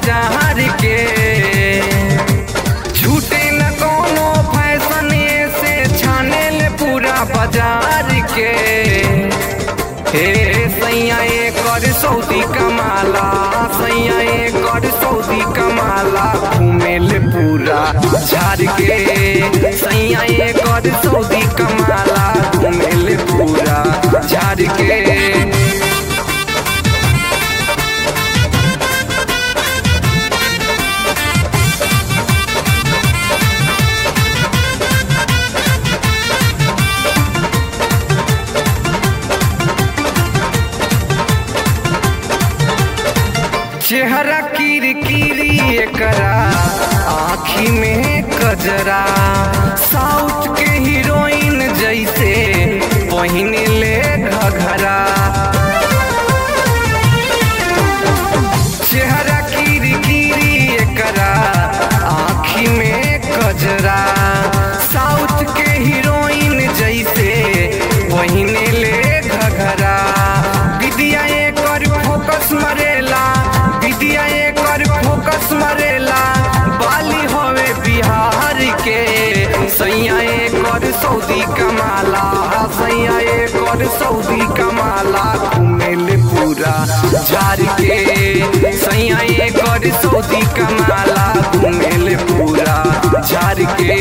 बाजार के झूठे न कोनो फैशन से छाने ले पूरा बाजार के हे सैया कर सऊदी कमाला सैया कर सऊदी कमाला घूमेल पूरा झाड़ के सैया कर सऊदी कमाला घूमेल पूरा झाड़ के चेहरा किर किरी एकरा आँखी में कजरा साउथ के हीरोइन जैसे पहिन ले घघरा चेहरा किर किरी एकरा आँखी में कजरा साउथ के हीरोइन जैसे पहिन ले घघरा विदिया एकर फोकस मरेला विदिया एकर फोकस मरेला बाली होवे बिहार के सैया एकर सऊदी कमाला सैया एकर सऊदी कमाला घूमेल पूरा झाड़ के सैया एकर सऊदी कमाला घूमेल पूरा झाड़ के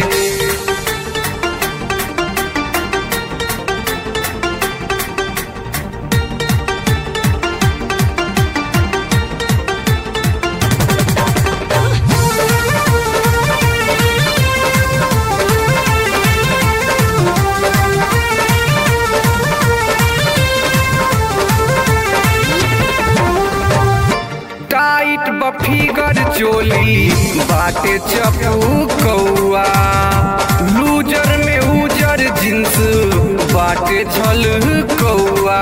टाइट बफीगर चोली बाटे चपू कौआ लूजर में उजर जींस बाटे छल कौआ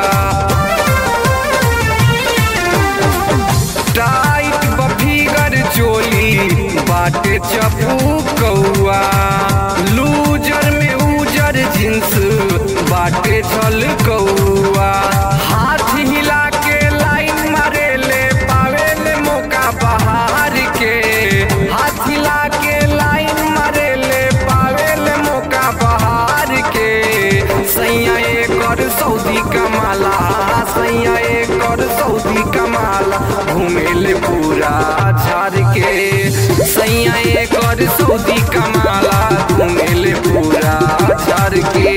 टाइट बफीगर चोली बाटे चपू कौआ लूजर में उजर जींस बाटे छल कौआ हाथ हिला के लाइन मारेले पावेले मौका बहार के हाथ हिला के लाइन मारेले पावेले मौका बहार के सैया एकर सऊदी कमाला सैया एकर सऊदी कमाला घूमेले पूरा झाड़ के सैया एकर सऊदी कमाला घूमेले पूरा झाड़ के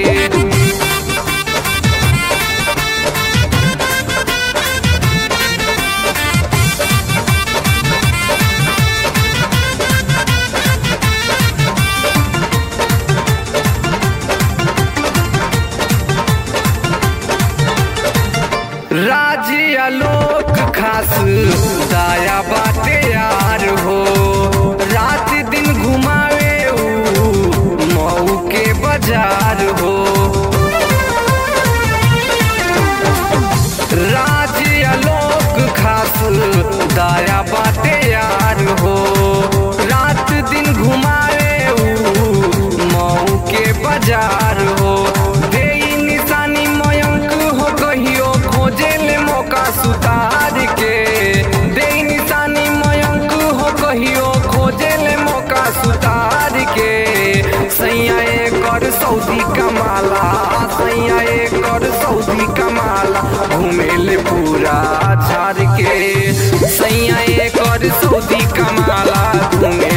राज्य आलोक खास दाया बाटे यार हो रात दिन घुमावे ऊ मऊ के बाजार हो राज्य आलोक खास दाया बाटे यार हो रात दिन घुमावे ऊ मऊ के बाजार हो दे निशानी मयंक हो कहियो खोजे ले मौका सुतार के दे निशानी मयंक हो कहियो खोजे ले मौका सुतार के सैया एकर सऊदी कमाला सैया एकर सऊदी कमाला घूमेले पूरा झाड़ के सैया एकर सऊदी कमाला घूमे